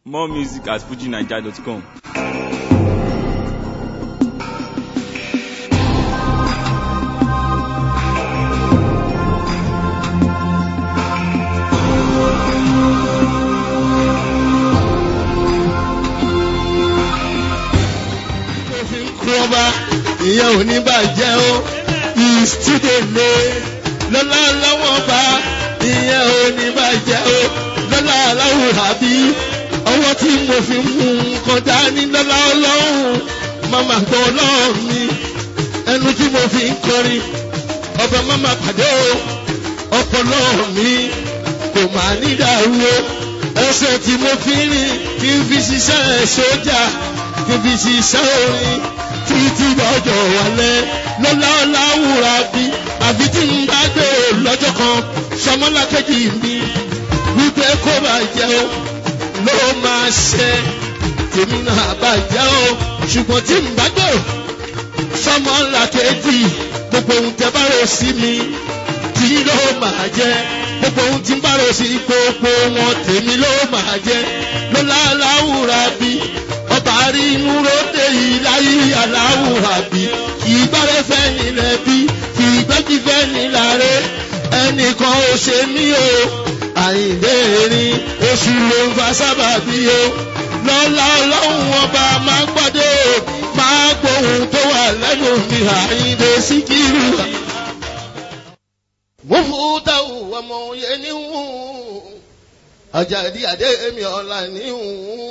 More music at fujinaija.com. òfin kú ọba ìyẹn ò ní bàjẹ́ o ìsídèlé lọ́lá lọ́wọ́ bá ìyẹn ò ní bàjẹ́ o lọ́lá aláwùrà bí ọwọ́ tí mo fi mú nǹkan dání lọ́lá ọlọ́run màmá gbọ́ ọlọ́run mi ẹnu tí mo fi ń kọrin ọba màmá pàdé o ọpọlọ mi kò máa ní dàrú o ẹsẹ̀ tí mo fi ń rìn kí n fi ṣiṣẹ́ sójà kí n fi ṣiṣẹ́ orin títí lọ́jọ́ wálẹ̀ lọ́lá ọ̀làwùrà bí àfi tí n bá gbé o lọ́jọ́ kan sọmọlákejì mi wípé kó bàjẹ́ o ló máa ṣe tèmi náà bàjẹ́ o ṣùgbọ́n tí n bá gbé o sọmọlákejì gbogbo ohun tẹ bá rò sí mi tí ló máa jẹ gbogbo ohun tí ń bá rò sí gbogbo wọn tèmi ló máa jẹ lọ́lá aláwùrà bí ọba rí inú ròde yìí láyé aláwùrà bí ìgbàre fẹ́ nílẹ̀ bí ìgbẹ́jì fẹ́ nílàre ẹnìkan ò ṣe mí o àyìnlé erin oṣù ló ń fa sábàbí o lọ́lá ọlọ́run ọba máa gbọ́dọ̀ máa gbóhùn tó wà lẹ́nu mi àyìnlé síkírù mufuutawu ọmọ yẹn ní hù Àjàdí adé mi ọ̀la ní hù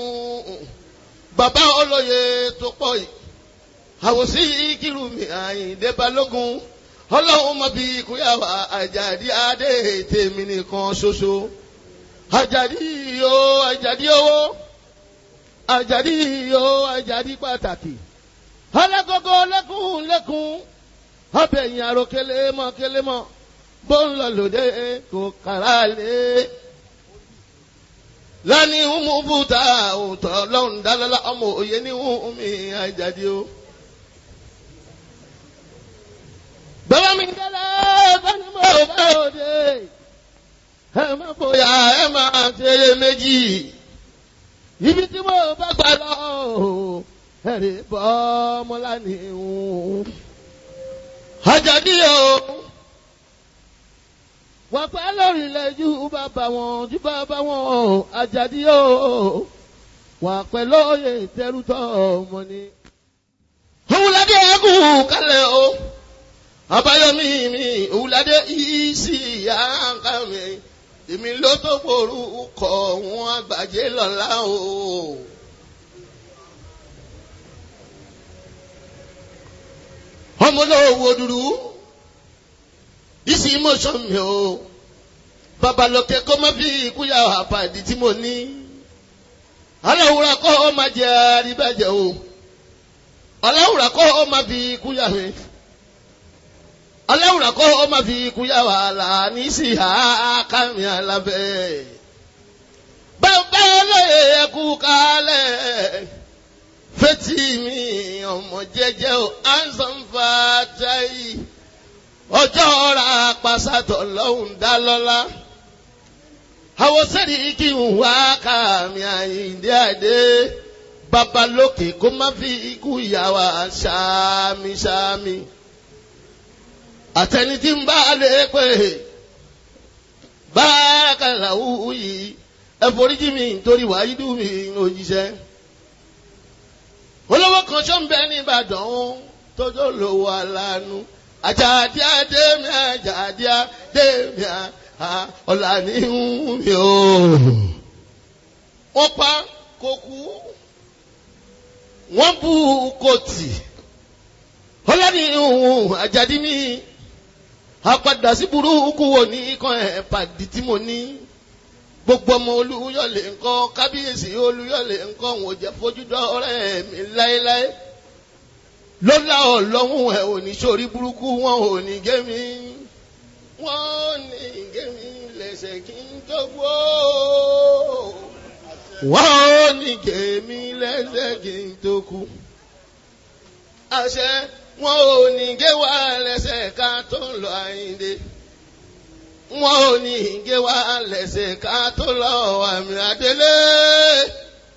bàbá olóye tó pọ̀ yìí àwòsí kìlú mi Àyìndé Balógun ọlọ́run mọ bí kúyàwó Àjàdí adé tèmi nìkan ṣoṣo Àjàdí o Àjàdí owó Àjàdí o Àjàdí pàtàkì ọlẹ́kọ̀ọ́kọ́ lẹ́kùn lẹ́kùn ọbẹ̀ yìí àrò kélémọ̀ kélémọ̀ bó ń lọ lòdì kò kàrà lé. lọ́ni umu bùtà òótọ́ lọ́hùn dálọ́lá ọmọ òye ní umi àjàdí o. bàbá mi dálẹ́ bẹ́ẹ̀ni mo bá òde. ẹ má bóyá ẹ má tẹ̀lé méjì. ibi tí mo bá gbà lọ ẹ̀rí bọ́ ọmọlá ni àjàdí o wọ́n pẹ́ lórí ilẹ̀ ju bàbá wọn ju bàbá wọn àjàdí o wọ́n pẹ́ lóye tẹ́rùtọ̀ ọmọ ni. òwúládé ẹkùn kálẹ̀ o àbáyọmí mi òwúládé ìsì yàǹkà mi èmi ló tó gbòòrú kọ wọn àgbàjẹ lọ́la o. ọmọ olówó dúdú ìsì mọ̀ṣọ́ mi o babalọkẹ kọ́ má fi ìkúyà àpàdé tí mo ní aláwùrà kọ́ ọ má jẹ àríbàjẹ́ o aláwùrà kọ́ ọ má fi ìkúyà mi aláwùrà kọ́ ọ má fi ìkúyà wàhálà ní sí àkàmì alábẹ́ bàbá olóye ẹkú kálẹ̀ fetí mi ọmọ jẹ́jẹ́ o ansan fatayi ọjọ́ ọ̀ra pàṣàtọ̀ lọ́hùn dá lọ́lá. àwọn sẹ́ni kí n wá kàmí àyíǹde àdé babalókè kó má fi ikú ìyàwó ṣáàmìṣáàmì. àtẹni tí ń bá lè pè bárakàlàwù yìí ẹ foríjì mi nítorí wàhídù mi òjíṣẹ́. olówó kan ṣọ́ ń bẹ ní Ìbàdàn tójó lówó aláàánú àjàdí àdémi àjàdí àdémi ọ̀là ní mi o. wọ́n pa kò kú wọ́n bú kòtì ọ̀là ní àjàdí mi àpàdà sí burúkú wo ní ikán ẹ̀ pàdé tí mo ní gbogbo ọmọ olúyọ̀lé ńkọ́ kábíyèsí olúyọ̀lé ńkọ́ wọn ò jẹ́ fojú dọ́ ọ̀rẹ́ mi láéláé lọ́la ọlọ́run ẹ̀ ò ní sórí burúkú wọn ò ní gé mi wọ́n ò ní gé mi lẹ́sẹ̀ kí n tó gbó wọ́n ò ní gé mi lẹ́sẹ̀ kí n tó kú àṣẹ wọn ò ní gé wa lẹ́sẹ̀ ká tó lọ àyíǹde wọn ò ní gé wa lẹ́sẹ̀ ká tó lọ àmì àdélé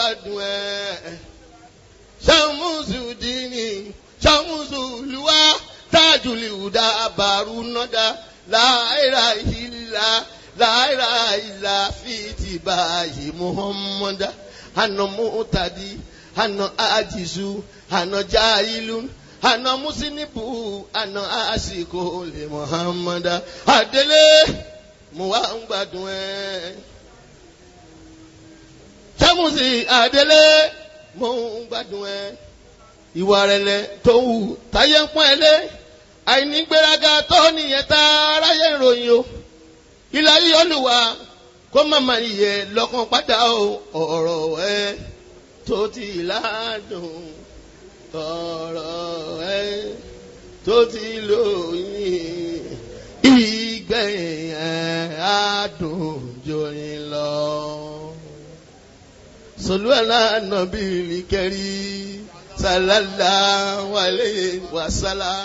gbádùn ẹ̀. sàmùsùdínì sàmùsùlùwà tájùlì ùdà àbàrù nọ́dà láìra ìlà láìra ìlà fìtì báyìí muhammadu àná mọ́tàdí àná àjìṣu àná jáìlú àná mùsínípù àná àsìkò lè muhammadu àdélé mo wá ń gbádùn ẹ. sàmùsì àdélé mo ń gbádùn ẹ. ìwà rẹ̀lẹ̀ tó wù táyé ń pọ́n ẹ lé àìnígbéraga tó nìyẹn tá aráyé ìròyìn o ilà yìí olùwà kó màmá yẹ lọ́kàn padà o ọ̀rọ̀ ẹ tó ti ládùn ọ̀rọ̀ ẹ tó ti lóyìn ìgbẹ̀yìn ẹ̀ adùn jòyìn lọ. Sọlúwàlá nàbí kẹrí sàlálà wàlé wàsálà.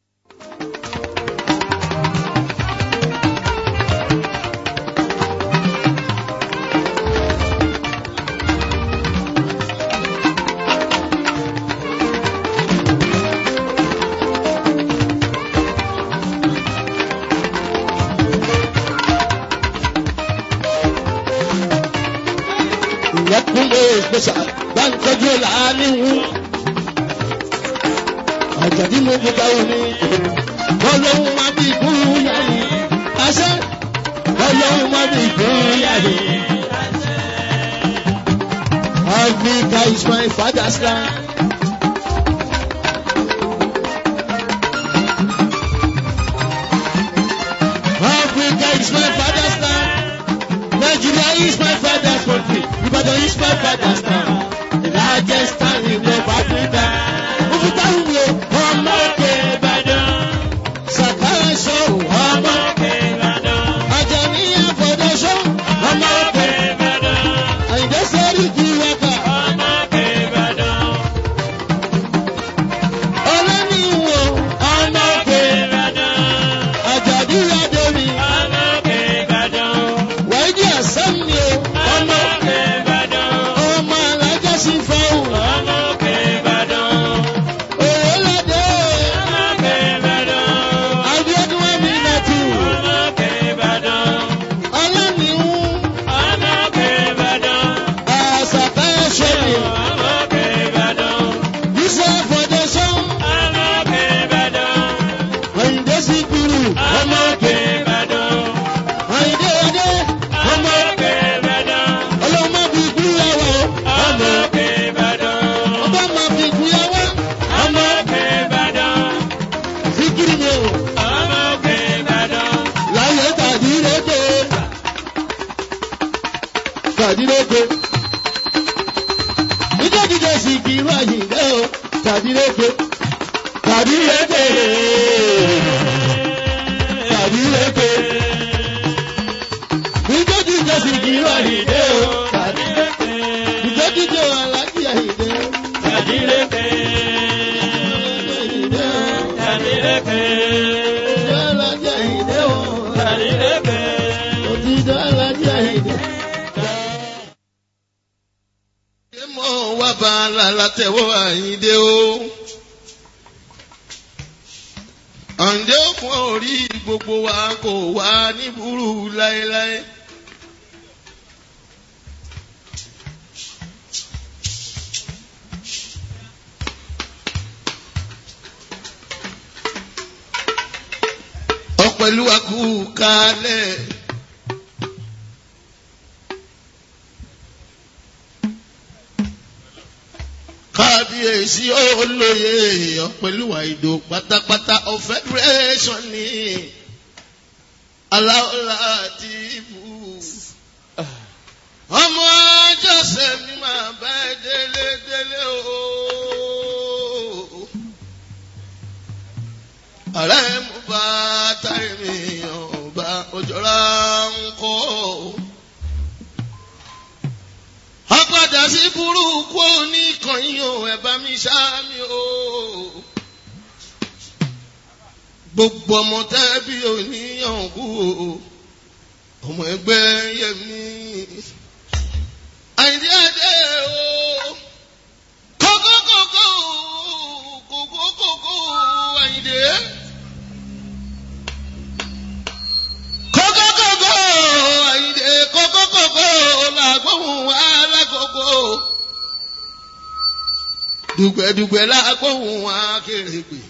ìyẹ́kúnlé ìgbésà bá ń tọ́jú làálíwú. àjàdí mo fi ká omi ọlọ́run má bí ìkúrú yàrá àṣẹ ọlọ́run má bí ìkúrú yàrá. Africa is my father's land. Africa is my father's land. Nigeria is my father's country. Ibadan is my father's town. The largest town in North Africa. Òkúta ìwé ọmọ òkè Ìbàdàn. Sàkárà ṣọ́ ọmọ òkè Ìbàdàn. Àjàní àfọ̀dọ́ṣọ́ ọmọ òkè Ìbàdàn. Àyìndé sẹ́rí kí wákà. Ọmọ òkè Ìbàdàn. Ọlọ́niwò ọmọ òkè Ìbàdàn. Àjàdí Adémi. Ọmọ òkè Ìbàdàn. Wáìdí àsán ni o. Ọmọ òkè Ìbàdàn. Ọmọ alájà sí fọ́ọ̀hún. Ọmọ òkè Ìbàdàn. Òwòládé. Ọmọ òkè Ìbàdàn. Abíọ́dún Wẹ́mi Nàtú. Ọmọ òkè Ìbàdàn. Ọlọ́niwò. Ọmọ òkè Ìbàdàn. Àṣàkà ṣọ́ọ̀bù. Ọmọ òkè Ìbàdàn. Yusuf Fọdẹ́sán. Ọmọ òkè Ìbàdàn. Àyìndé Síkírù. Ọmọ òkè Ìbàdàn. Àyìndé Adé. Ọmọ òkè Ìbàdàn. Ọlọ́mọ fi kú yàwó. Ọmọ òkè Ìbàdàn. Ọba máa fi kú yàwó. Ọmọ òkè Ìbàdàn. Síkírù ni o. Ọmọ òkè Ìbàdàn. Láyé tàbí lóko. Tàbí lóko. Ìjọ́ jíjẹ Síkírù Àyìndé o. Tàbí lóko. Tàbí lóko. Tàbí lóko. Ìjọ́ jíjẹ Síkírù Àyìndé o. Tàbí lóko. Ìjọ́ jíjẹ Aláàjì Àyìndé o. Tàbí lóko. Àyìndé o. Tàbí lóko. Ìjọ́ Aláàjì Àyìndé o. Tàbí lóko. Òtítọ́ Aláàjì Àyìndé. Ṣé mo wá bá a la látẹ̀wọ́ Àyìndé o? Àǹdé òkun orí gbogbo wa kò wá ní burú láéláé. Ọ̀pẹ̀lú akú kalẹ̀. kábíyèsí olóye ọ̀pẹ̀lúwà ìdò pátápátá of federation ni aláwọ̀lá ti bù. ọmọ jọ́sẹ̀ mi máa bá ẹ délé délé o. ààrẹ mú bá táyé mi ọba òjòrà ń kọ́ apádà sí burúkú oníkànnì o ẹ bá mi sáàmì o gbogbo ọmọ tẹ́bí oníyànkú o ọmọ ẹgbẹ́ yẹmi àìdí adé o dùgbẹ̀dùgbẹ̀ lágbóhùn akérègbè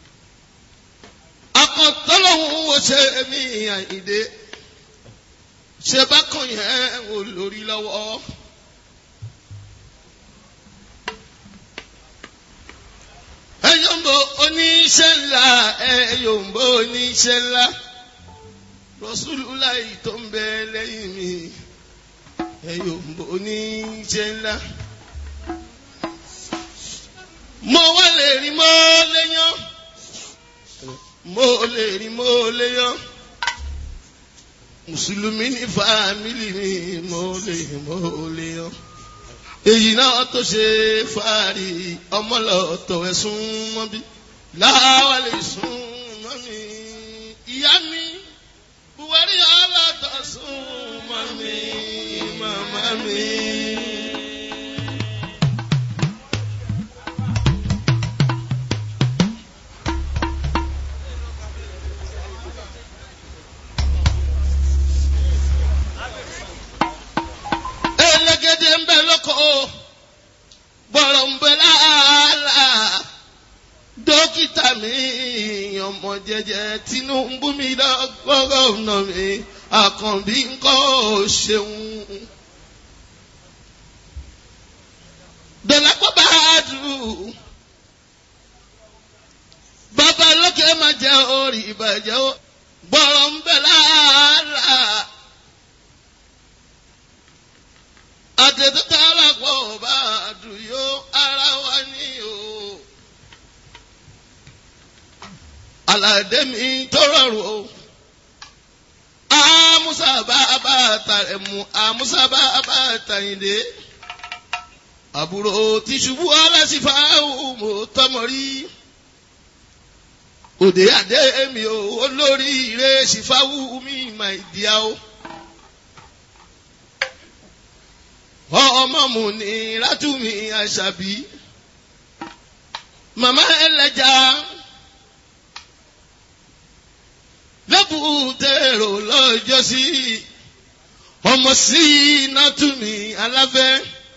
akọ̀tọ́lọ́hún wo ṣe mí àyíndé ṣe bákan yẹn wò lórí lọ́wọ́. ẹyọ̀mbó oníṣẹ́ ńlá ẹyọ̀mbó oníṣẹ́ ńlá rọ́ṣúlùláì tó ń bẹ lẹ́yìn mi ẹyọ̀mbó oníṣẹ́ ńlá. mo wá lè rí mo léyàn mo lè rí mo léyàn mùsùlùmí ní fàmílì mi mo lè mo léyàn èyí náà tó ṣe fàárì ọmọlọ́tọ̀ ẹ̀sùn mọ́ bí láwa lè sùn mọ́ mi ìyá mi buhari ọlọ́tọ̀ sùn mọ́ mi màmá mi. elégédé ń bẹ lóko bọ̀rọ̀ ń bẹ láàlà dókítà mi ọmọ jẹjẹ tinubu mi lọ́gọ́gọ́nà mi àkànbí ńkọ́ ṣeun. dọ̀làpọ̀ bá a dùn bàbá lókè má jẹ́ orí ìbàjẹ́ bọ̀rọ̀ ń bẹ láàlà. àtẹ̀tẹ̀tẹ̀ alápọ̀ bá àdùyó ara wa ní o. Àlàdé mi tó rọrùn o. Àmúsà bá bá tàrẹ̀ mu, àmúsà bá bá tàyìndé. Àbúrò ti ṣubú aláṣìfà mo tọmọ rí. Òde àdé mi ò olórí ire ṣìfáwù mi mà ìdíyà o. ọmọ mu ní látúmí àṣàbí màmá ẹlẹ́jà lẹ́bùtẹ̀rọ lọ́jọ́ sí ọmọ sí látúmí aláfẹ́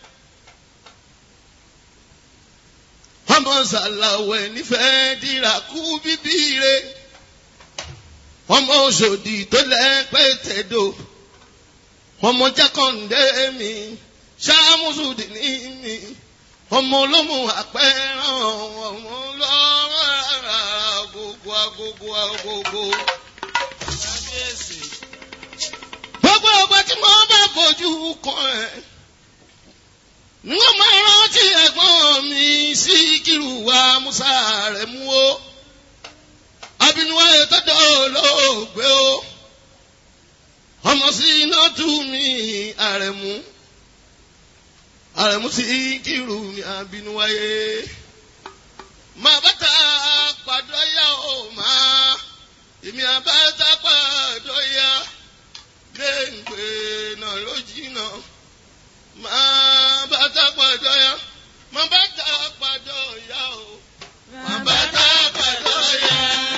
ọmọ sàlàwẹ̀ nífẹ̀ẹ́ dìrà kú bíbí re ọmọ òṣòdì tó lẹ́pẹ́ tẹ̀dọ̀ ọmọ jákàndé mi ṣàmùsùdì ní mi ọmọ olómù àpẹẹrán ọmọ lọ́wọ́ gbogbo agogo agogo. gbogbo ọgbà tí mo bá fojú kan ẹ̀ ni wọ́n máa rántí ẹ̀gbọ́n mi sí kírù wa musa rẹ̀ mú o abinuwa ètò olóògbé o ọmọ sí iná tú mi àrẹ̀mú àrẹ̀mú sí kírù mi àbínú wáyé máa bàtà pàdó yá o máa èmi àbáta pàdó yá léǹgbé náà ló jìnnà máa bàtà pàdó yá máa bàtà pàdó yá o máa bàtà pàdó yá.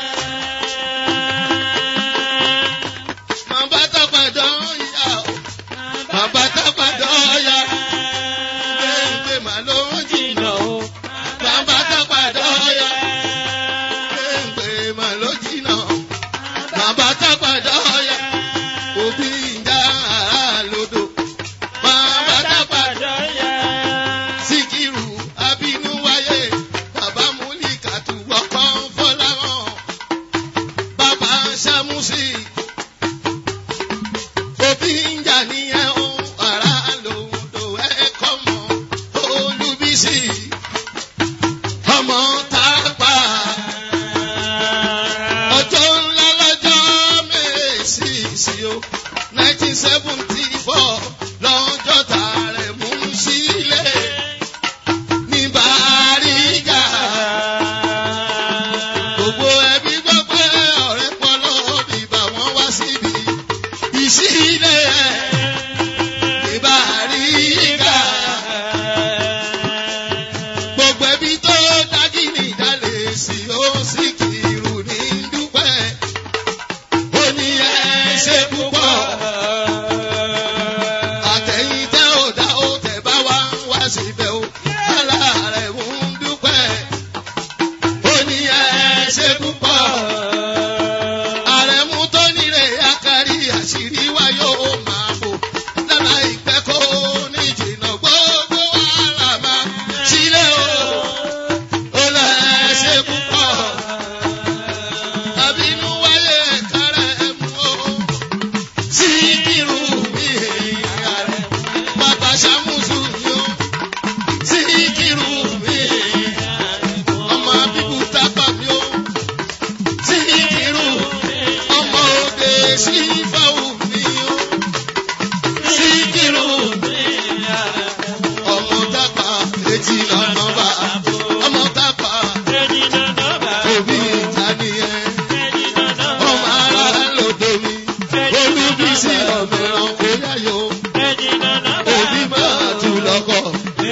Máa bàtà pàdó yá o máa bàtà pàdó yá léǹgbé màá ló jìnnà o máa bàtà pàdó yá léǹgbé màá ló jìnnà o máa bàtà pàdó yá òbí ìjà àrà lodò máa bàtà pàdó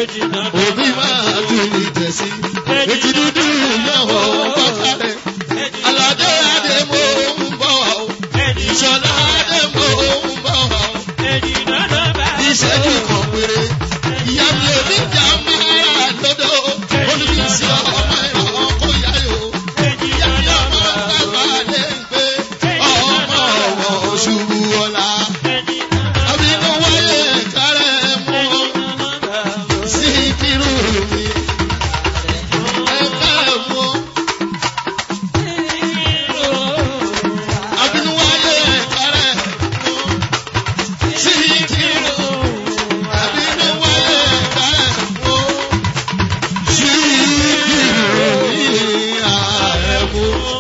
òbí máa tún ní tẹ̀sí. Èjì dúdú náà wọ̀ bọ́tà rẹ̀. Aládé Adé mo ń bọ̀ wá o. Ìṣọ̀lá Adé mo ń bọ̀ wá o. Ìṣẹ́jú kan péré. Ìyá mi ò ní jà máa lọ́dọ̀. Olùbísí ọmọ ẹ̀rọ kò yá yò. Ìyá mi ọmọ bàbá lè gbé. Ọmọ ọ̀wọ̀ ṣubú ọ̀la. Àbínú wáyé kárẹ̀ mú ọ. Sí kírú mi. Ẹ̀ka mú ọ. Àbínú wáyé kárẹ̀ mú ọ. Sí kírú Àbínú wáyé kárẹ̀ mú ọ. Sí kírú mi ààrẹ mú ọ.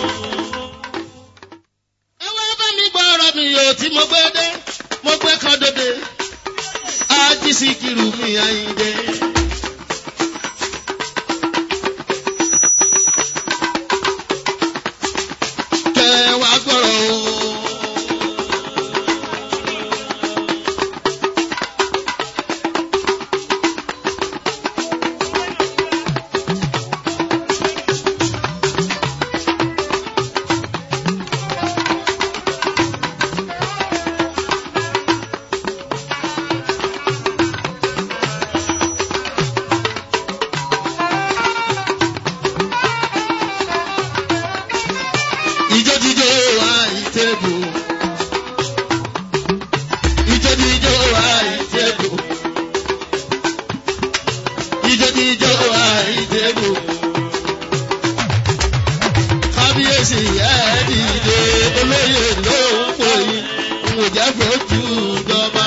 Ẹ wá bá mi gbọ́ ọ̀rọ̀ mi yóò tí mo gbé dé, mo gbé kan dòde. Ájí Síkírù mi Àyìndé. Kẹ́ ẹ wá gbọ́rọ̀ o. Ijó jíjó wa ìtẹ́bù. Ijó jíjó wa ìtẹ́bù. Ijó jíjó wa ìtẹ́bù. Kábíyèsí ẹ̀ dìde olóyè ló ń pò yín. N ò jẹ́ fojú dọ́gba.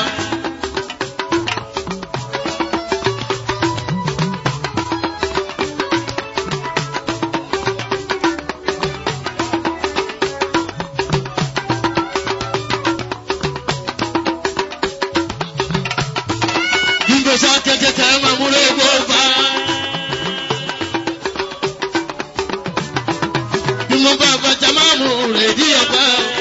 Gbígbèsè kẹ̀kẹ́ máa múlò gbọ́gbà. Bí mo bá bàjẹ́ máa mú rè dí ọ̀gá.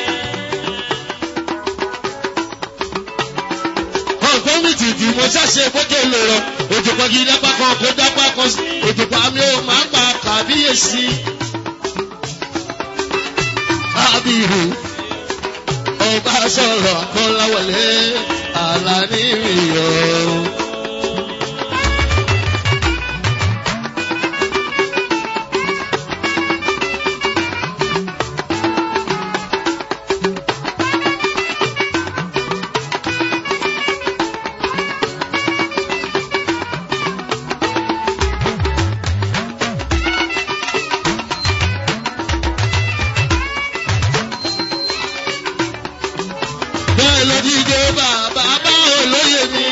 Ọ̀gbọ́n mi ti dì mo ṣàṣe bókè lò rọ. Òjòpọ̀ kì í dápá kan kó dápá kan sí. Òjòpọ̀ àmì ò máa ń pa kàbíyèsí. Kábírù ọba sọ̀rọ̀ àkọ́láwọlé àlàní ìyọ̀. bẹ́ẹ̀ ló díje bàbá bá olóyè mi.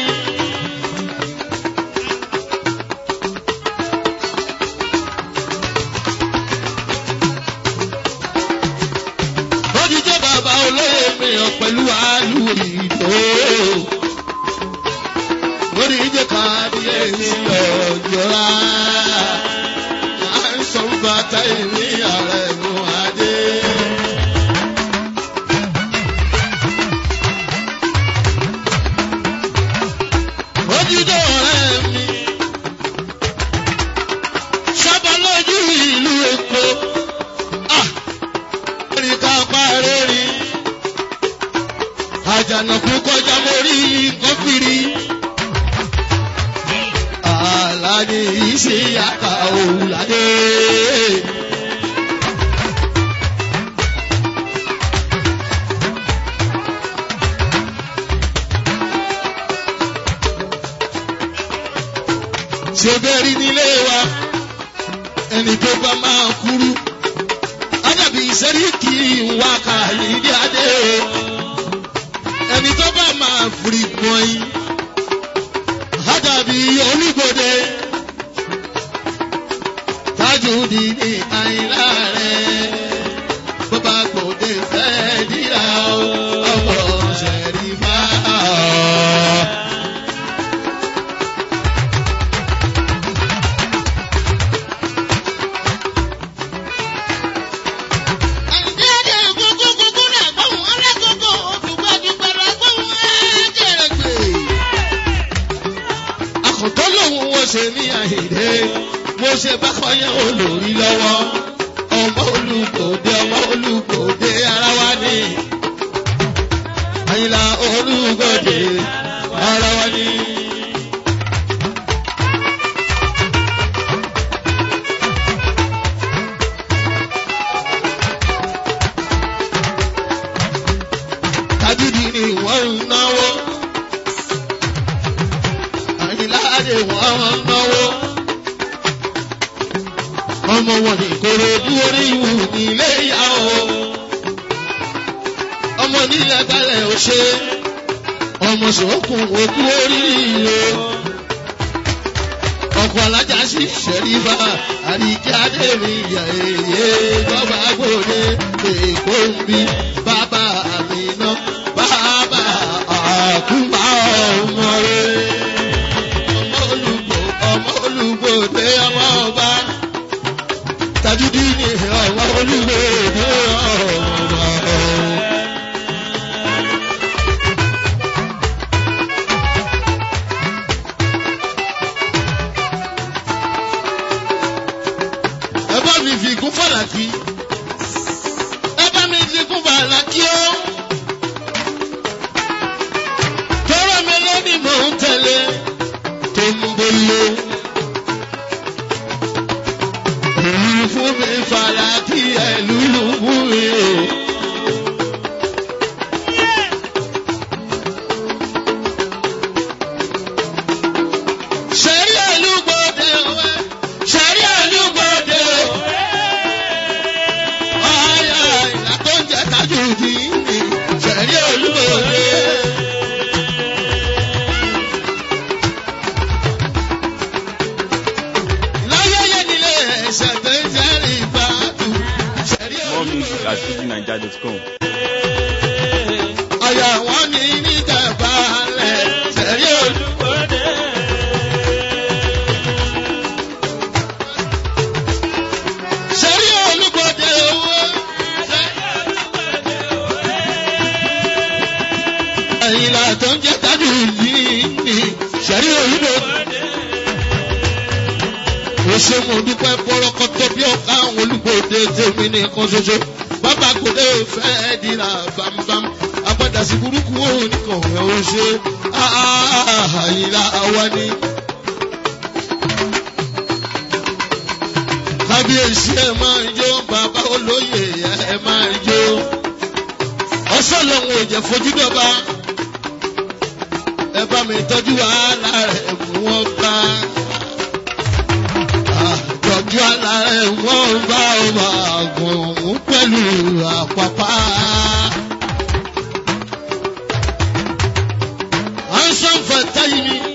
ó díje bàbá olóyè mi hàn pẹ̀lú àlù ìdó. ó díje kábíyèsí ọjọ́ra. à ń sọ bàtà ìní ààrẹ mú adé. ojúdó ọ̀rẹ́ mi. sábà lójú ìlú Èkó. Ẹ̀ríkà parẹ́ rí. Àjànàkú kọjá mórí kọ́fìrí. Àlàní ìṣe àkà òwúládé. ṣe bẹ́ẹ̀ rí nílé wa ẹni tó bá máa kúrú ádàbí sẹ́ríkì wá kàlídé adé ẹni tó bá máa fìrì pọ́ìn ádàbí onígbòde tájùdì ní àìlá rẹ̀ bàbá gbòde fẹ́ díra ọmọ ṣẹ̀rí máa. ọkàn tó lòun wo ṣe ní àhìndé mo ṣe bá kọyán olórí lọ́wọ́ ọmọ olùgbòde ọmọ olùgbòde ara wa ní àyìnlá olùgbòde ara wa ní. tajudi ni wọ́n ń náwó àyìnláde wọ́n ń náwó ọmọ wọn ní kóró dúró ìwù nílé ìyá o ọmọ nílẹ̀ gbalẹ̀ ò ṣe ọmọ sòókùn òkú oríire ọkọ̀ alájà sí ṣẹ̀rífà àríkẹ́ adémi ìyá èyí bọ́bá gbòde èkó ń bí bàbá mi ná bàbá àkúmá ọmọ rẹ̀ ọmọ olùgbò ọmọ olùgbòde ọmọ ọba tajudi ni ọmọ olùgbòde ọmọ ọba. ẹ bá mi fi kún fàlàkì ẹ bá mi fi kún fàlàkì ó. tọ́rọ mi lónìí mò ń tẹ̀lé tó ń bolo. èyí fún mi fàlàkì ẹ̀ lùlù fún mi o. sẹ́rí àlùbọ̀dé òwe sẹ́rí àlùbọ̀dé òwe. Ọ̀yà ìlà tó ń jẹ tájú di ní sẹ́rí àlùbọ̀dé. Láyẹyẹ nílé ẹ̀ṣẹ̀ tó ń jẹ́rìí ìbátú sẹ́rí More music àlùbọ̀dé. at fujininja.com. Ọ̀yà wọn ní níta balẹ̀ sẹ́rí àlùbọ̀dé. Sẹ́rí olúbọ̀dé owó. Àyìnlá tó ń jẹ́ tájú yìí ni sẹ́rí olúbọ̀dé. Mo ṣe mo dúpẹ́ pọ́rọ́kọ́tọ́ bí ọ̀ká àwọn olúbọ̀dé tèmi nìkan ṣoṣo. Bàbá kòdé fẹ́ dira bámbám. Apádàsí burúkú òun nìkan ẹ̀ ó ṣe. Àyìnlá wa ni. kábíyèsí ẹ máa ń jó bàbá olóyè ẹ máa ń jó ọsàn lòun ò jẹ fojú dọba ẹ bá mi tọ́jú wàhálà rẹ̀ mú wọn bá tọ́jú wàhálà rẹ̀ wọ́n bá ọba àgùn pẹ̀lú àpapá. Ansan fata yìí ni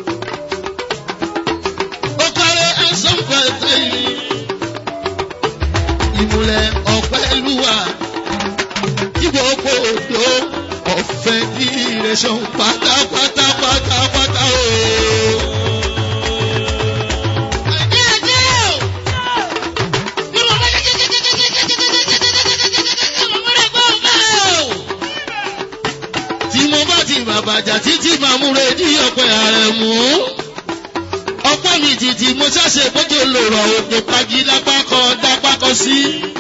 ó kárẹ́ ansan fata yìí ni ìmùlẹ̀ ọ̀pẹ́lúwà tí gbogbo òdo ọ̀fẹ́ ní ìrẹsàn pátápátá pátápátá o. tí mo bá ti bàbàjà títí máa múre ní ọ̀pẹ ààrẹ mú ọpẹ́ mi títí mo ṣàṣe bójú lòrọ̀ òkè pagi lápá kan dápá kan sí.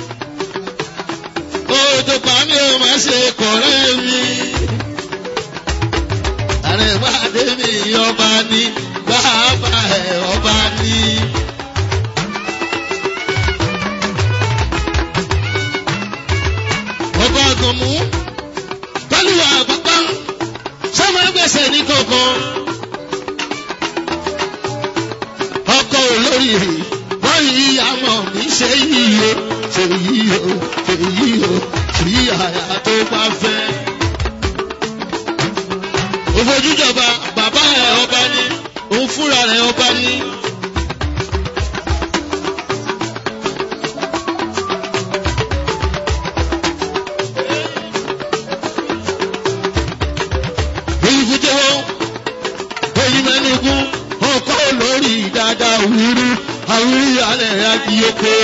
Odò pa mi ò máa ṣe kọ̀rẹ́ mi. Ààrẹ máa dé mi ọba ní bàbá ẹ̀ ọba ní. Ọba àgànmú pẹ̀lú àpapá sọ́mọ ẹgbẹ̀sẹ̀ ní kankan. ọkọ olórí wọ́n yí àmọ́ mi ṣe yìí o ṣe yìí o ṣe yìí o rí àyà tó bá fẹ́. òfojújọba bàbá ẹ̀ ọba ní òun fúnra rẹ̀ ọba ní. èyí fún jẹ́wọ́ èyí mẹ́nugun ọkọ lórí dáadáa wúrú àwúrí alẹ́ akíyókò.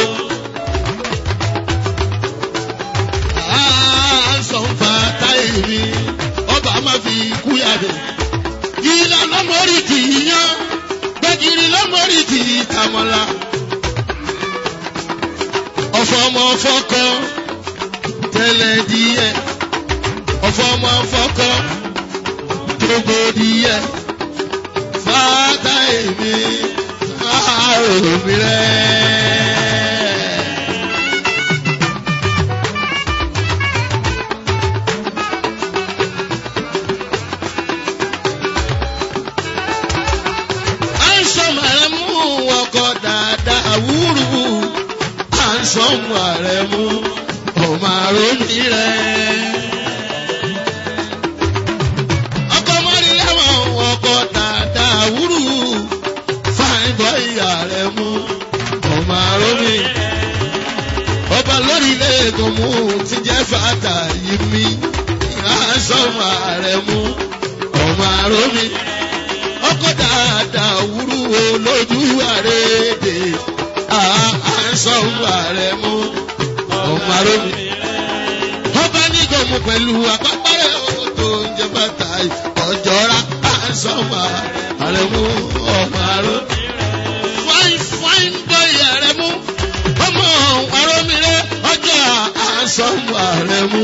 Àásọ̀nfà táyé mi, ọba má fi kú yàrá. Ìlà lọ́mọ́rí kì í yán, Dámọ́lá. Ọ̀fọ̀mọ fọ́kọ tẹ́lẹ̀ díẹ̀. Ọ̀fọ̀mọ fọ́kọ gbogbo díẹ̀. Fáátà èmi àrò mi rẹ̀. Àǹsọ̀mù ààrẹ mú ọkọ̀ dáadáa wúrú. Àǹsọ̀mù ààrẹ mú ọmọ àròmí rẹ̀. Ọkọ̀ mọ́rí lẹ́wọ̀n ọkọ̀ dáadáa wúrú. Fáìbọ̀ ìyá rẹ̀ mú ọmọ àròmí. Ọba lórílẹ̀ èdè mú ti jẹ́ fàtà yìí mí. Àǹsọ̀mù ààrẹ mú ọmọ àròmí ọkọ dáadáa wúrú wo lójú àrèdè àásọ̀wù ààrẹ mú ọmọ arómi. ọba ní gòmù pẹ̀lú àpapàrẹ̀ tó ń jẹ bàtà ọjọ́ra àásọ̀wù ààrẹ mú ọmọ arómi. fine fine boy ààrẹ mú ọmọ arómi rẹ ọjọ́ àásọ̀wù ààrẹ mú.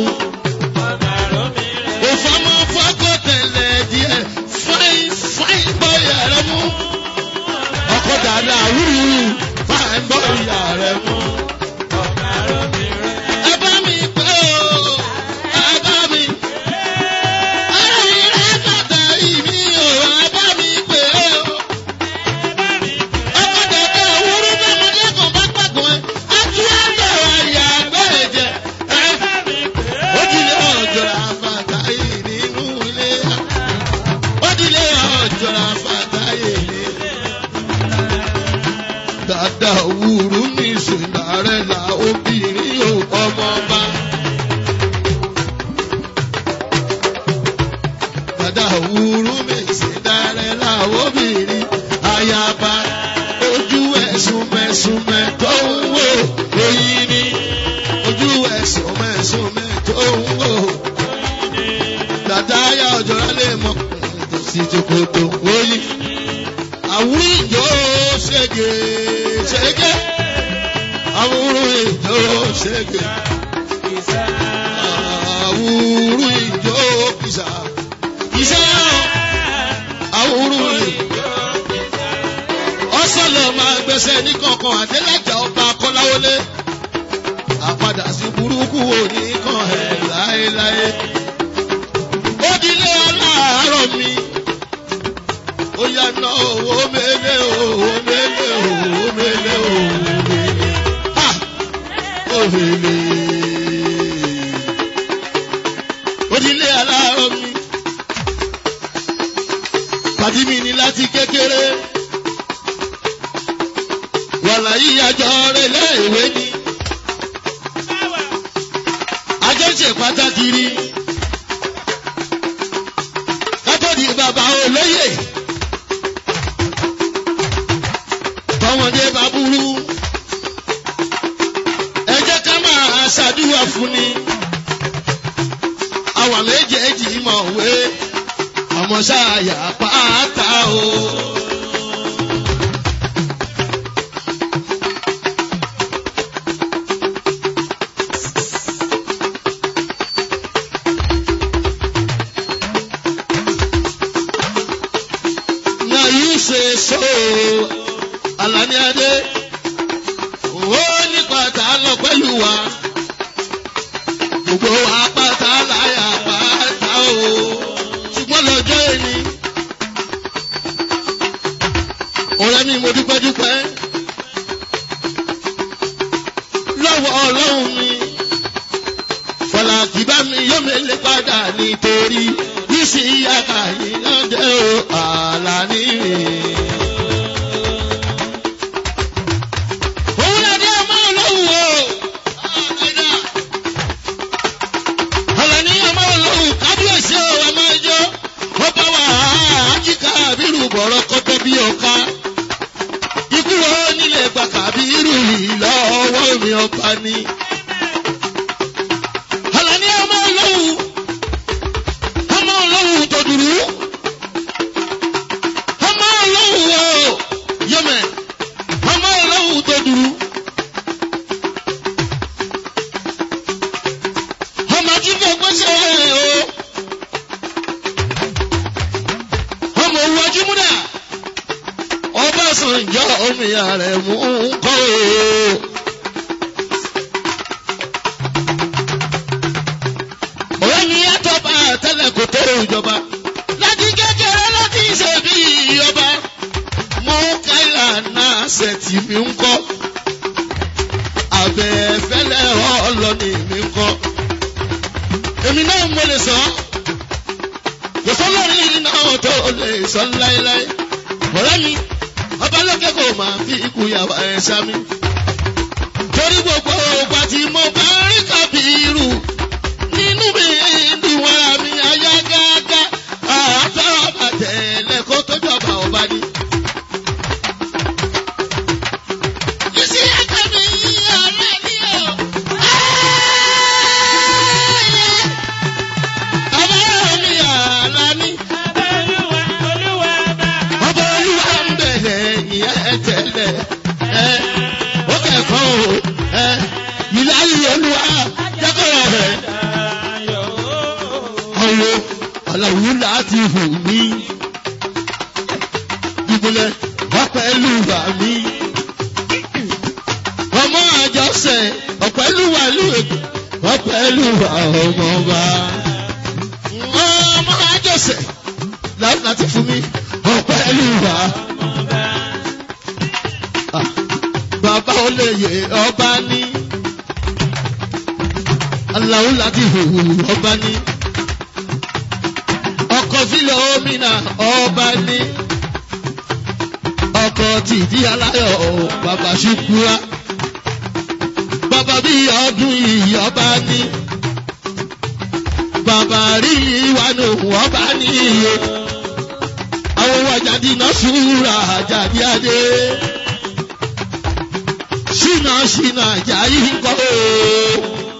òfòmọ́ fọ́kọ̀ tẹ̀lé díẹ̀ fine fine boy ààrẹ mú. ọkọ̀ dáadáa wúrú fine boy ààrẹ mú. ẹ bá mi pé o ẹ bá mi. ara mi rẹ̀ bàtà ìmí o ẹ bá mi pé o. ọkọ̀ dáadáa wúrú bẹ́ẹ̀ kan bá pàgọ́ ẹ. a tún á bẹ̀rẹ̀ àyà àgbẹ̀ jẹ. ó dilé ọjọ́ àfàtà yìí nínú ilé yá ó dilé ọjọ́ àfàtàyè ni. Dàda òwúrú ní ìsìnlárẹ̀ la obìnrin ò ọmọ bá. Dàda òwúrú ní ìsìnlárẹ̀ la obìnrin ayaba. Ojú ẹ̀sùn mẹ́sùnmẹ́ tó ń wò oyin ni. Ojú ẹ̀sùn mẹ́sùnmẹ́ tó ń wò. Dàda ayá ọjọ́ lálẹ́ mọ́ sí Sokoto oyin. Àwùrú ìjọ ṣègè ṣègè. Àwùrú ìjọ ṣègè. Àwùrú ìjọ kìsà. Kìsà. Àwùrú ìjọ. Ọ̀sọ̀lọ̀ máa gbẹ̀sẹ̀ ní kankan àdélájà ọba Kọ́láwọlé. Àpadà sí burúkú òní kan ẹ̀ láéláé. Ó dilé aláàárọ̀ mi ó yá ná owó mélé owó mélé owó mélé owó mélé ha ó mélé. Odilé aláàárọ̀ mi pàdí mi ní láti kékeré wàlá yìí àjọ rẹ̀ léèwé ni àjọ ṣe pàtàkì rí kátó di bàbá olóyè. tọmọdé bá burú ẹ jẹ́ ká máa ṣàdúrà fún ni àwa méjèèjì mọ̀ wé ọmọ ṣáàyà pátá o. Now you say so. Alani Adé. Ó ní pátá lọ pẹ̀lú wa. Gbogbo wa pátá láyà pátá o. Ṣùgbọ́n lọ́jọ́ èní. Ọ̀rẹ́ mi mo dúpẹ́ dúpẹ́. Lọ́wọ́ ọlọ́run mi. Fọlákì bá mi yóò mélé padà nítorí. Bísí yàtà yìí lọ́dẹ̀ o. Àlàní mi. Òun náà ní ọmọ olóhùn o. Àlàní ọmọ olóhùn kábíyèsí o ẹ máa jó. Ó bá wà á ájíká àbírù bọ̀rọ̀ kọ́tọ́ bí ọ̀ka. Ikú wo nílé gbàkà àbírù yìí lọ́wọ́ mi ọba ni. Àlàní ọmọ olóhùn. Ọmọ olóhùn tó dùrú. Ọmọ olóhùn o. Yọmẹ. ọbásanjọ́ omi ààrẹ mú ń kọ́ o. ọ̀rẹ́ mi yàtọ̀ bá tẹ́lẹ̀ kò tó ìjọba láti kékeré láti ṣe bí ọba mú káyà náà ṣètì mi ń kọ́ abẹ́fẹ́lẹ́ ọlọ́ni mi ń kọ́ èmi náà mo lè sọ kò sọ́lọ́rin náà tó lè sọ láéláé ọ̀rẹ́ mi ọba lókè kò máa fi ikú yàrá ẹ̀ sami torí gbogbo ògbà tí mo bá rí kàbírù nínú mi dùn ara mi ayá gágá àtọ́ àbàtẹ̀lẹ̀ kó tó jọba ọba ni. Ìsí ẹ̀jẹ̀ mi ọ̀rẹ́ mi o. Ọba mi àlá ní. Ọba olúwa ń bẹ̀rẹ̀ ìyẹn tẹ́lẹ̀. Ó kẹ̀kọ́ o. Ìláyé olúwa jẹ́kọ̀ọ́ rẹ̀. Ọ̀wọ́ àlàwù láti hù mí. Ìbúlẹ̀ ọ̀pẹ̀lúwà mi. Ọmọ àjọṣe ọ̀pẹ̀lúwà lùwẹ̀kọ̀ ọ̀pẹ̀lúwà ọmọọba. Ọmọ àjọṣe láti fún mi ọ̀pẹ̀lúwà. Ah, Bàbá olóye ọba ní. Àlàó láti hù ọba ní ọkọ̀ fílẹ̀ omínà ọba ní ọkọ̀ tìdí aláyọ̀ bàbá ṣùkúra bàbá bí ọdún yìí ọba ní bàbá rí ìwánu ọba ní iye àwọn wàjáde náà ṣúra àjàdí adé ṣìnà ṣìnà àjàyí ń kọ́ ooo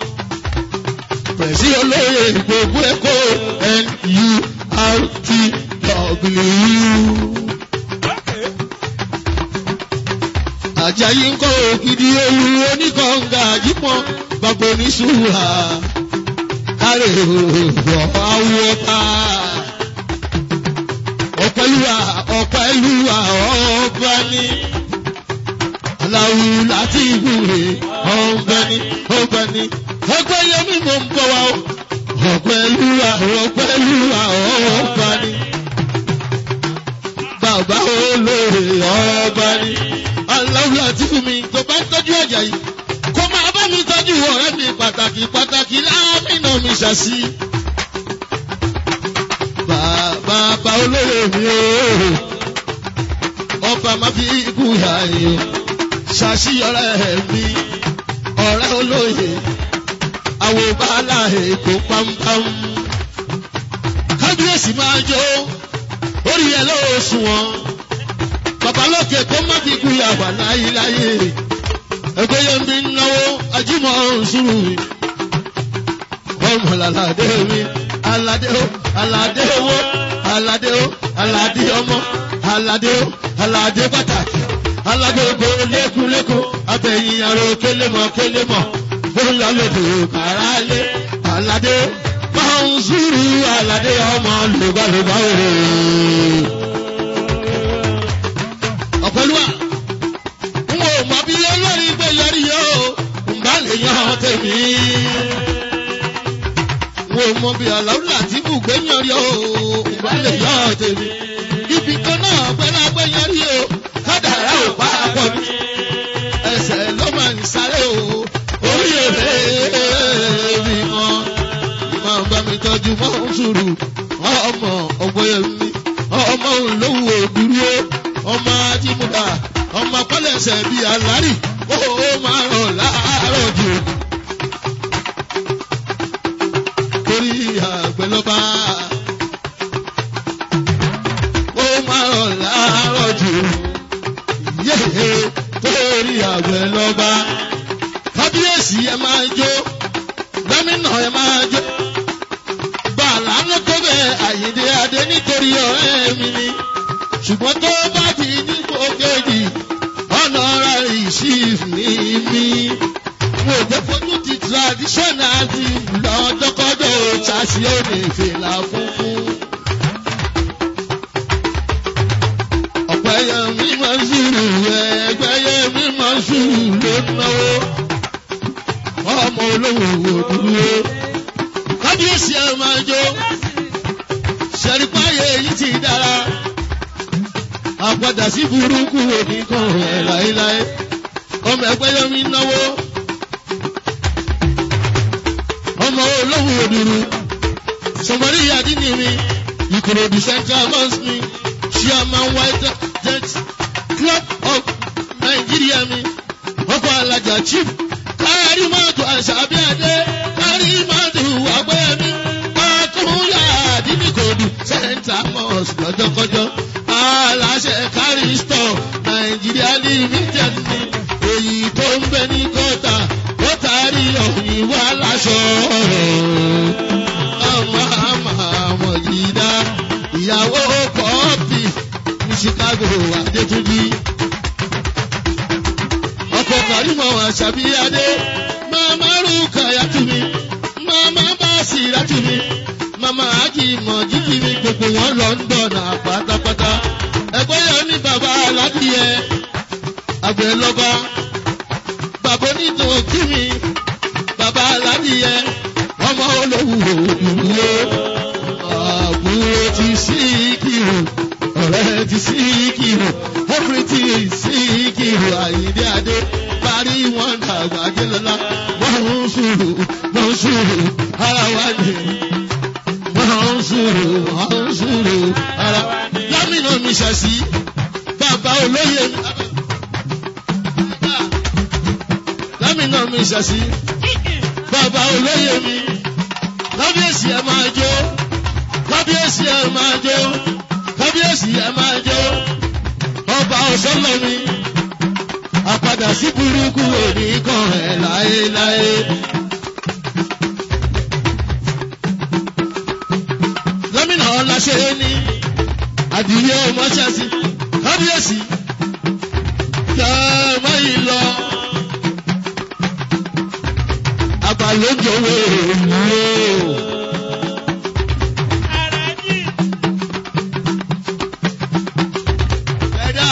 pẹ̀sí olóyè gbogbo ẹ̀kọ́ nurtw. Àjàyí ń kọ́ ògidì ewu oníkọ̀ǹgà àjípọ̀ gbàgbọ́ oníṣùwà kárẹ̀ òwò awo ọba. Ọ̀pẹ̀lúwà ọ̀pẹ̀lúwà ọba ní. Aláwo láti ìwúre ọ̀gbẹ́ ní ọgbẹ́ ní. Ọgbẹ́ yẹmí mò ń bọ̀ wá o. Ọ̀pẹ̀lúwà ọ̀pẹ̀lúwà ọba ní. Bàbá olóore ọba ní aláwọ̀ àti fún mi tó bá ń tọ́jú ọjà yìí kó máa bá mi tọ́jú ọ̀rẹ́ mi pàtàkì pàtàkì láàmìnà mi ṣàṣì. Bàbá olóyè mi o, ọba máa fi ikú yà yìí o, ṣàṣì ọ̀rẹ́ mi, ọ̀rẹ́ olóyè, àwọn bàálà èkó pámpám. Kábíyèsí máa jó, orí ẹ̀ lọ́wọ́ sùn wọn babalókè kó má fi kú yàgbà láyéláyé ẹgbẹ́ yẹn bí náwó ajímọ̀ ṣùrù mi ọmọ aládé mi aládé o aládé owó aládé o aládé ọmọ aládé o aládé pàtàkì aládé ogo lékúlékú abẹ́yìn aró kélémọ̀ kélémọ̀ bóyá lòdì kàrálé aládé máa ń ṣùrù aládé ọmọ lùgbàlùgbà òrò ọ̀pẹ̀lúwà n ò mọ bí olórí gbé yọrí yó n bá lè yan tèmi. n ò mọ bí aláwùlà àti bùgbé yọrí yó n bá lè yan tèmi. ibi kan náà gbẹ́lá gbé yọrí yó kádàrá ò bá a pọ̀ ní. ẹsẹ̀ ló máa ń sáré o orí èrè mi mọ́. máa bá mi tọ́jú mọ́ ń sùúrù ọmọ ọgbọ́yẹmí ọmọ olówó dúró ọmọ ajímúdà ọmọ pẹlẹsẹ bíi alárì ó máa ràn láàárọ̀ jù. torí àgbẹ̀lọ́ba ó máa ràn láàárọ̀ jù. yéé torí àgbẹ̀lọ́ba kábíyèsí ẹ máa jó gómìnà ẹ máa jó. bàálà ló tó bẹ́ẹ̀ àyíndé adé nítorí ọ̀rẹ́ mi ni ṣùgbọ́n tó bá ti ní gbòkèjì ọ̀nà ara ìṣìf ní mi. Mo jẹ́ fojú ti traditional ti lọ́dọ́kọ́dọ̀ ṣáṣí òní fìlà funfun. Ọ̀pẹ yẹn mi máa ń sùúrù ẹgbẹ́yẹ mi máa ń sùúrù ló náwó ọmọ olówó òdúró kábíyèsí ẹ máa jó ṣẹ̀rípáyé yìí ti dára àpadà sí burúkú òní kan ẹ̀ láéláé ọmọ ẹgbẹ́yẹ mi náwó ọmọ olówó òdúró sọmọdé yàdínì mi ìkòròdú central mosque mi chairman white jet club of nigeria mi ọkọ alájà chief kárí mọ́tò àṣàbí adé kárí mọ́tò àgbẹ̀ mi pàtúnyà àdínníkòdù central mosque lọ́jọ́kọ́jọ́ aláṣẹ kárí store nigeria limited ni èyí tó ń bẹ ní gọ́tà gọ́tà rí ọ̀yìn wá láṣọ ọmọ àmọ́ yìí dá ìyàwó pọ́ọ̀pì ní chicago adétúnjì ọkọ̀ kàrímọ̀ àṣàbíyadé màmá rúkà yàtúmí màmá báàsì yàtúmí màmá àjìmọ̀ jíjì mi gbogbo wọn london pátápátá ẹgbẹ́ yẹn ní bàbá aládìyẹ àgbẹ̀ lọ́ba bàbá onídùn kí mi bàbá aládìyẹ ọmọ olówó òdùnúwó àbúrò ti sí kìrò ọ̀rẹ́ ti sí kìrò ọkùnrin ti sí kìrò àyíndé adé parí wọn dàgbà jẹlọlá wọn ń sùúrù wọn ń sùúrù ara wa ni wọn ń sùúrù wọn ń sùúrù ara lámìnà mi ṣàṣì bàbá olóyè mi. lámìnà mi ṣàṣì bàbá olóyè mi kábíyèsí ẹ máa jó kábíyèsí ẹ máa jó kábíyèsí ẹ máa jó ọba ọ̀sọ́lọ́mi àpadà sí burúkú òní kan ẹ̀ láéláé. gómìnà ọláṣẹ́ ní adìyẹ ọmọṣẹ́sí kábíyèsí kẹ́ mọ́ yìí lọ. àgbàlójòwò òwúrò. ẹ̀dá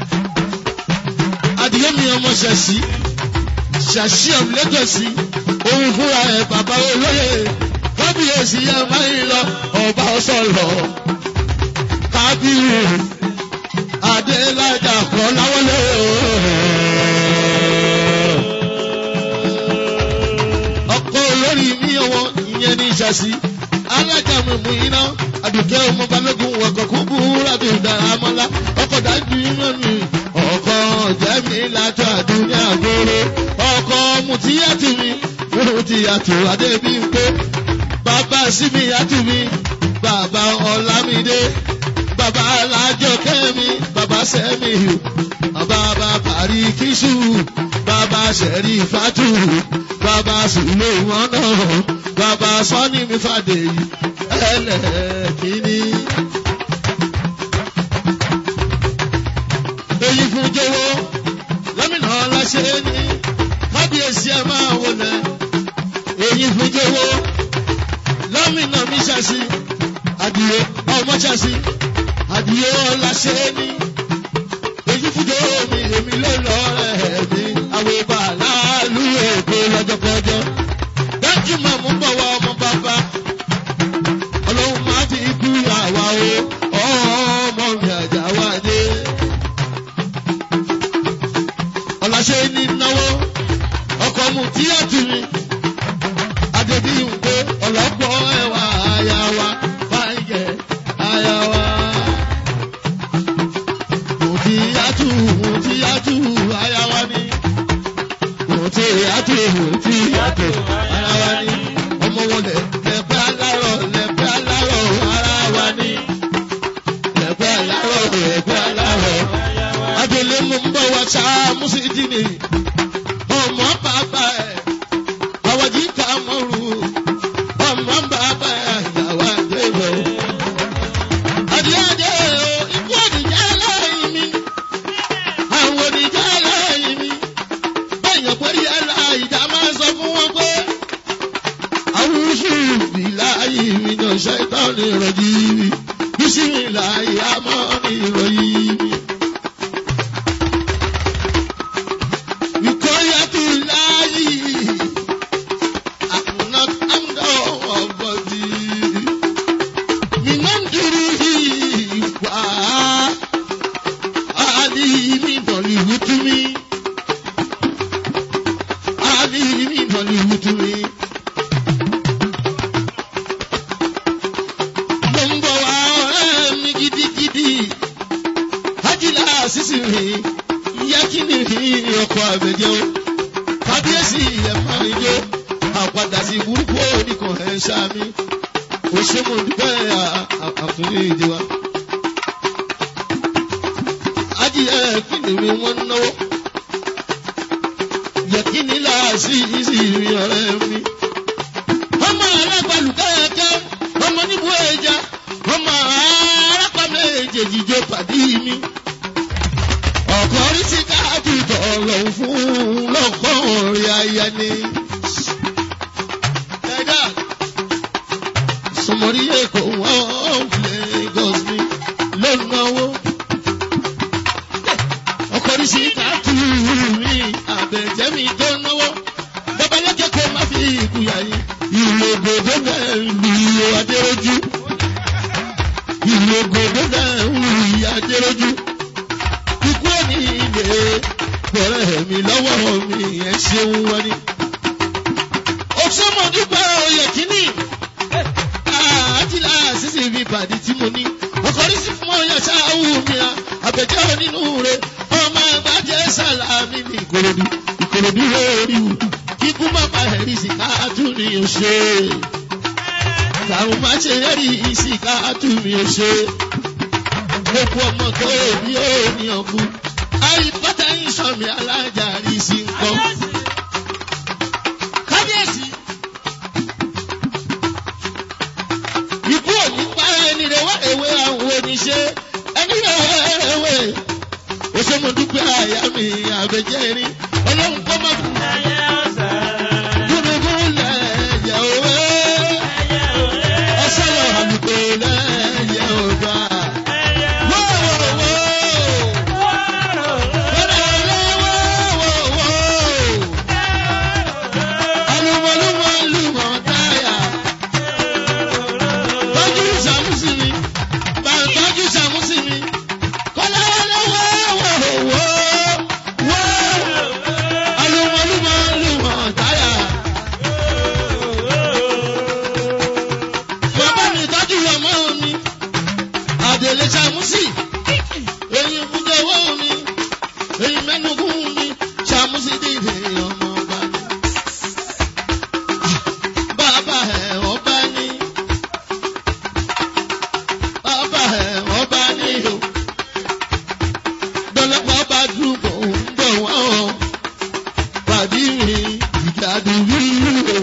adìyẹ mi ọmọ ṣẹ̀ṣì ṣàṣì ọ̀m lẹ́tọ̀sí òun fúnra ẹ̀ bàbá olóyè kábíyèsí ẹ̀ máa ń lọ ọba ọ̀sọ̀lọ̀ kábíyè adélájà kọ́ láwọlé ọkọ̀ olórí mi ọwọ́ ìyẹn ní ṣàṣì alájà mímú iná àdùkẹ́ ọmọ balógun ọkọ̀ kún búra bí ìdáramọ́lá ọkọ̀ dájú iná mi ọkọ̀ jẹ́mi lájọ àdúnyà gbòòrò ọkọ̀ mutiyàtì mi mutiyàtì adébíyìnpé bàbá sími yàtì mi bàbá ọlámídé bàbá alájọkẹ́ mi bàbá sẹ́mi bàbá bàbárí kíṣù bàbá sẹ̀rí fàtú bàbá sùlẹ̀ wọn náà bàbá sọ́ni mi fàdé yìí ẹlẹ́kìíní. èyí fún jọ̀wọ́ lẹ́mìnà ọláṣẹ́ ní kábíyèsí ẹ̀ máa wọlé èyí fún jọ̀wọ́ lẹ́mìnà mi ṣàṣì àdìyẹ ọmọ ṣàṣì àdìyẹ ọláṣẹ́ ní èyí fún jọ̀wọ́ mi èmi ló lọ rẹ̀ mi àwọn ìbá láàlú èkó lọ́jọ́kọjọ́ dájú màmú bọ̀ wá ọmọ bàbá ọlọ́run máa fi kú àwa o ọmọ mi àjà wá dé. ọ̀làṣẹ́ ní náwó ọkọ̀ mu tí ó tù mí. Adébí ń pé ọ̀lọ́pọ̀ ẹ̀wà àyà wa fáyẹ̀ àyà wa. Mùtí yàtù mùtí yàtù àyà wa ni. Mùtí yàtù mùtí yàtù àyà wa ni. Ọmọ wọn lẹ̀ lẹ̀pẹ́ alárọ̀ lẹ̀pẹ́ alárọ̀ ara wa ni. Lẹ̀pẹ́ alárọ̀ lẹ̀pẹ́ alárọ̀. Adèlé mo ń bọ̀ wá sáà Mùsídìní. Ọmọ bàbá ẹ̀ àwọ̀dì ká mọ̀rù. Ọmọ bàbá ẹ̀ ìyàwó àgbẹ̀wò. Àdìyàdé o, ikú òdìjà lẹ́yìn mi. Àwọn òdìjà lẹ́yìn mi. Bẹ́ẹ̀yàn pẹ̀lú ẹ̀la ìjà máa ń sọ fún wọn pé. Àwùjọ ìbíláyì mi ní ọ̀ṣẹ́ ìtàn ní ìrọ̀jì mi. Bísí mi láyé àmọ́ ní ìrọ̀yìn mi. ọkọ̀ àbẹ̀jẹ́ o kábíyèsí ẹ̀ máa ń jó àpàdà sí burúkú oníkan ẹ̀ ń ṣáàmì òṣèlú dúpẹ́ àtúnyẹ èdè wa. ajíyẹ kíni mi wọ́n ń náwó yẹ̀kíní láàásì ìsì mi ọ̀rẹ́ mi. ọmọ alágbàlù kẹ́kẹ́ ọmọ níbo ẹja ọmọ arápá méjèèjì jẹ pàdé mi. ọkọ rí sí káàdì tọ̀lọ̀ fún lọ́kọ̀ rí aya ni. ẹ̀dá sọmọrí èkó wọ́n Lagos mi lọ́nàwó. ọkọ rí sí káàdì mi àbẹ̀jẹ́ mi tó náwó. babalọ́jẹ́ kó má fi ìkúyà yín. ìlú ògòdó náà lu adéròjú ìlògòdó náà ń rí adéròjú. Ikú òní ilé bẹ̀rẹ̀ mi lọ́wọ́ mi ẹ̀ ṣeun wọn ni. Òṣèmọ̀dúpẹ́ oyè kínní. Àtìlá sísè mi pàdé tí mo ní. Ọkọ̀rí sí fún ọyọ ṣááwù mi à. Àbẹ̀jẹ́ onínú rẹ̀. Ọmọ àgbà jẹ́ sàlámì ní Ìkòròdú. Ìkòròdú lórí wù. Kíkú má pa ẹ̀rí sí káàtú ni ò ṣe àwọn máa ṣe rẹ́rì ìsìnká àtúmí ò ṣe. Gbogbo ọmọ tó bí ó ní ọkú. Àìpátá yín sọ̀mí alájà rí sí nǹkan. Kábíyèsí. Ikú òní pa ẹni rẹ̀ wá ewé àwọn oníṣẹ́. Ẹni rẹ̀ wá ewé. Oṣooṣù dúpẹ́ àyà mi àbẹ̀jẹ́ rí. Ọlọ́run kọ́ máa fún mi. Gúdúgú lẹ̀ yẹ̀ òwe ọsọlọ àlùkò lẹyẹ ọba. Bàbá mi tọ́jú ọmọ mi, àdèlè ṣàmúsì, èyí fúnjẹ owó mi, èyí mẹ́nugún mi, ṣàmúsì dìde ọmọ ọba mi. Bàbá ẹ̀ ọba ní, bàbá ẹ̀ ọba ní o. Dọ́lọ́pọ̀ bá dúró ń bọ̀ wá o. Pàdí mi, ìjà dùbí o.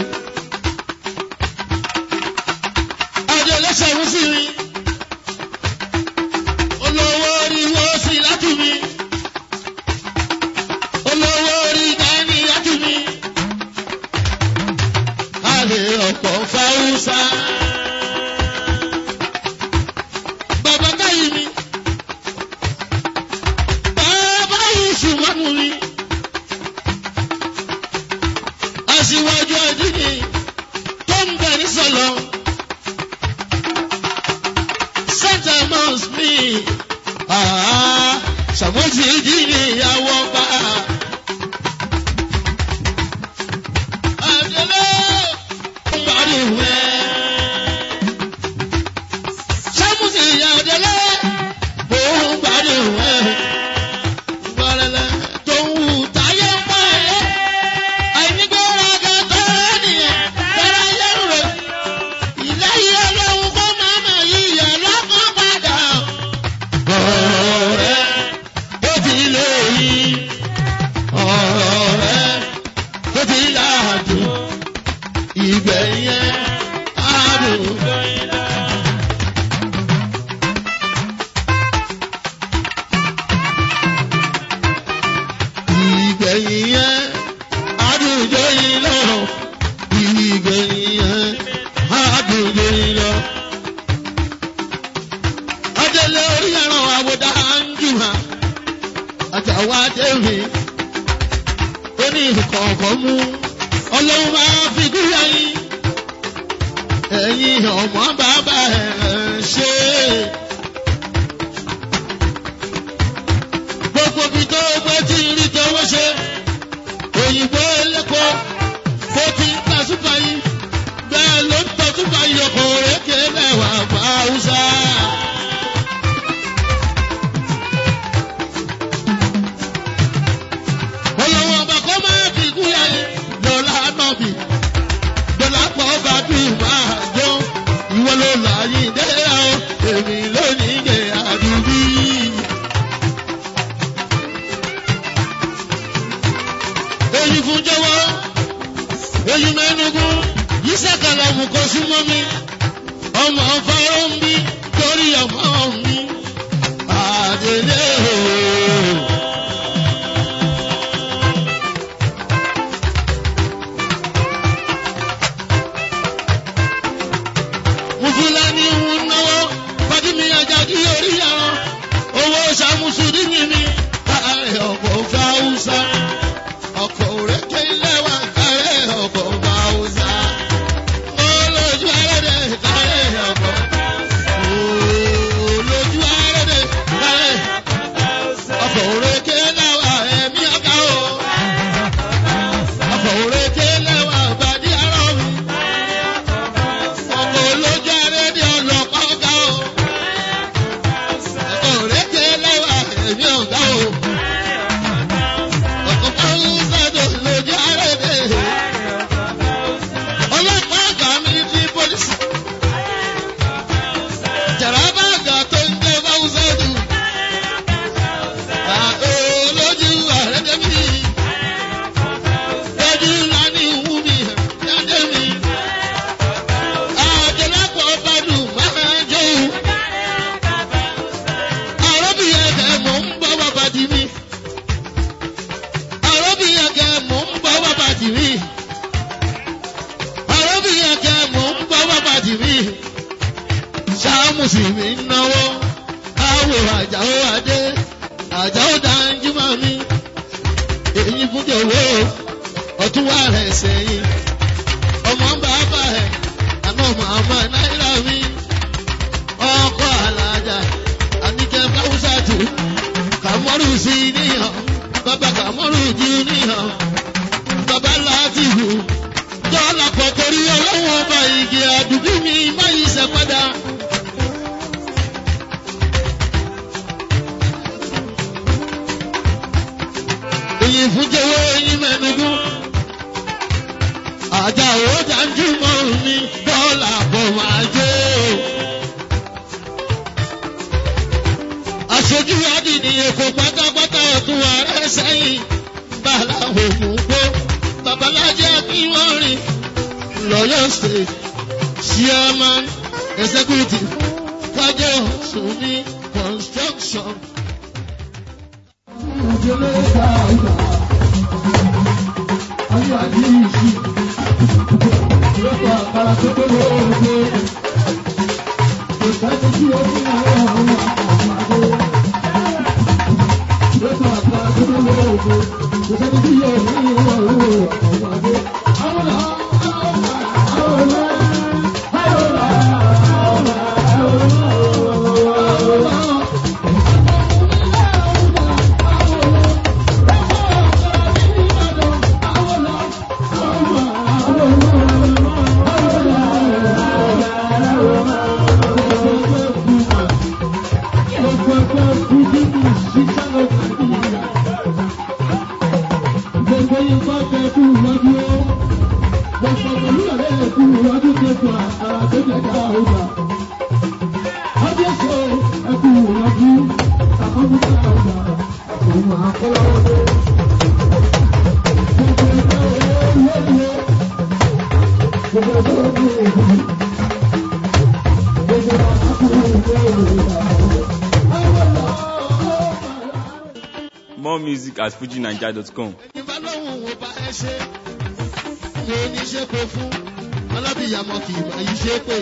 Adélẹ́sẹ̀ ń sí mi. Olówó orí wo sí látú mi. Olówó orí dání látú mi. Àlè ọ̀pọ̀ Fáwúsá. Bàbá káyìí mi. Bàbá yìí ṣùgbọ́n mi. Aṣíwájú ọdún ni tó ń bẹ̀ ní sọ̀lọ́. Santa must me. Ah, Ṣàmójì jí ni ìyàwó bá. Àdélé ń parí ìwé. Ṣàmójì ìyá Àdélé mò ń parí ìwé. Gbọ́dọ̀lẹ̀ tó ń wù táyé ń pa ẹ̀. Àìnígbéraga tó nìyẹn, bẹ̀rẹ̀ yẹn rẹ̀. Ìlẹ́yìn ọlọ́run kó máa mọ̀ yíyẹ lọ́kàn padà. Ọ̀rẹ́ ó ti lé yìí. Ọ̀rẹ́ ó ti láàdùn. Ìgbẹ̀yìn àdùn. Ìgbẹ̀yìn yẹn àdùnjọ yìí lọ. Ìgbẹ̀yìn yẹn àdùnjọ yìí lọ. Adélé orí ẹran àwòdà ń jùmọ̀. Àtàwọn adéwì ó ní ìkọ̀ọ̀kan mú. Ọlọ́run máa fi dúró yín. Ẹ̀yin ọmọ bàbá ẹ̀ ṣe. Gbogbo ibi tó gbé tí ń rí tọwọ́ ṣe. Òyìnbó ẹlẹ́kọ̀ọ́ bó ti ń ta súpà yìí. Bẹ́ẹ̀ ló ń tọ́ súpà yìí ọkọ̀ òrékè lẹ́wà fún Haúsá. èyí fún jọwọ́ èyí mẹ́nugun yìí sẹ́kàlà mú kó súnmọ́ mi ọmọ fọ́rọ́ ń bí torí ọmọ mi àdélé o. mùsùlùmí ń náwó fàdímì àjàdí orí àwọn owó sàmùsùlùmí mi káàrẹ̀ ọ̀pọ̀ fáwùsà ọkọ̀ òrèké ilé wa káàrẹ̀ ọ̀pọ̀ fáwùsà olójú ẹrẹ́dẹ̀ káàrẹ̀ ọ̀pọ̀ olójú ẹrẹ́dẹ̀ káàrẹ̀ ọkọ̀ òrèké lẹ́wà ẹ̀mí ọ̀gá o ọkọ̀ òrèké lẹ́wà bàdí àrọ̀ mi ọkọ̀ olójú ẹrẹ́dẹ̀ ọlọ́kọ̀ ọ̀gá o ọkọ̀ òrèké lẹ́wà ẹ̀mí ọ̀gá o ọkọ̀ fáwùsà tó lójú ẹrẹ́dẹ̀ ọlọ́pàá àgbà military police. Jàràbá àgbà tó ń gbé Báwùsọ́dù. Olójú àrẹ́dẹ́ mi. Lójú ńlá ní ìwú mi, ẹ̀dẹ́ mi. Àjẹlápọ̀ Bádù máa jó. Àrọ́bìyẹn kẹ̀ mọ̀ ń bọ́ bàbá dì mí. Àrọ́bìyẹn kẹ̀ mọ̀ ń bọ́ bàbá dì mí arábìnrin kẹ mò ń gbọ́ bàbá dì mí. sáàmùsì mi ń náwó káwọ àjàó adé àjàó dáńjúmọ́ mi. èyí fún jòwó ọtún wà rẹ̀ sẹ́yìn. ọmọ ń bàbá ẹ̀ àná màmá náírà mi. ọkọ̀ alájà àníkẹ́ fáwùsà tù kàmọ́rù sí níhàn bàbá kàmọ́rù jù níhàn bàbá láti hù dọ́là pọ̀ torí ọlọ́wọ́ ọba igi àdùbí mi má yí sẹ́ padà. Èyí fún jẹ́wọ́ eyín mẹ́nugún. Àjà òwò dájú mọ́ mi dọ́là pọ̀ máa jó. Aṣojú adìní èkó pátápátá ọ̀tún ààrẹ sẹ́yìn. Bàlá òmù gbó. Babalájẹ́ Akínwọ́rin. Lọ́yọ̀ State Chairman Executive Kájọ Sùnì Construction. More music at fujinaija.com. Ìbá lóhùn wo bá ẹ ṣe. Mo ní ṣe kó fún. Alábìyàmọ kì í bá yí ṣe pé.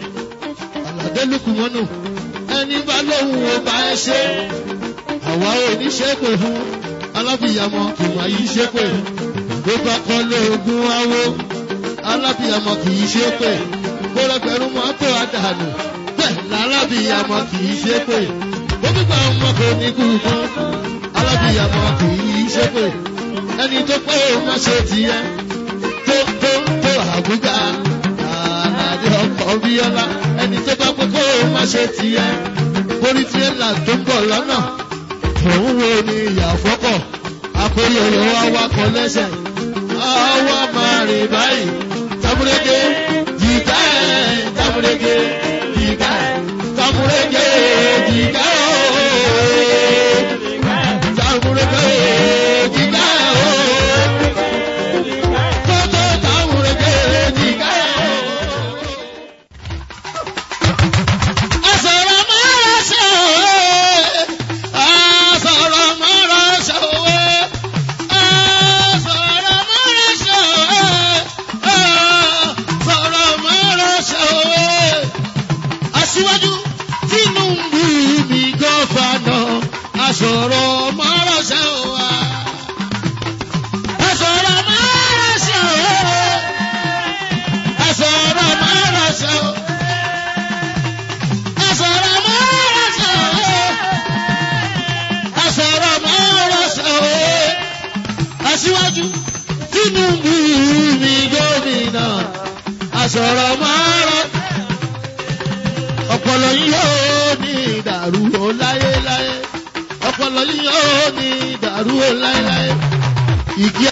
Àlàdé lùkù mọ́nù. Ẹni bá lóhùn wo bá ẹ ṣe. Àwa ò ní ṣe pé fún. Alábìyàmọ kì í bá yí ṣe pé. Bó bá kọ́ lóògùn awo. Alábìyàmọ kì í ṣe pé. Bó rẹpẹ̀rún mọ́tò àdànù. Bẹ́ẹ̀ lálábìyàmọ kì í ṣe pé. Bó gbígbà ọmọ kò ní kú tán alábìyàmọ kì í ṣe pé ẹni tó pé ó má ṣe tiẹ̀ tó tó tó àbúgà àlàdé ọkọ̀ bíọ́lá ẹni tó bá pé kó o má ṣe tiẹ̀ borí tirẹ́là tó ń bọ̀ lọ́nà òun wo ni ìyàfọ́kọ̀ akóyọyọ wa wakọ̀ lẹ́sẹ̀ àwa máa rìn báyìí tamurege jìgá ẹ̀ tamurege jìgá ẹ̀ tamurege jìgá ẹ̀ tamurege jìgá ẹ̀ aṣíwájú tinubu mi gómìnà àsọ̀rọ̀ márọ̀ ọpọlọ yìí yóò ní ìdàrú o láyéláyé ọpọlọ yìí yóò ní ìdàrú o láyéláyé ìgí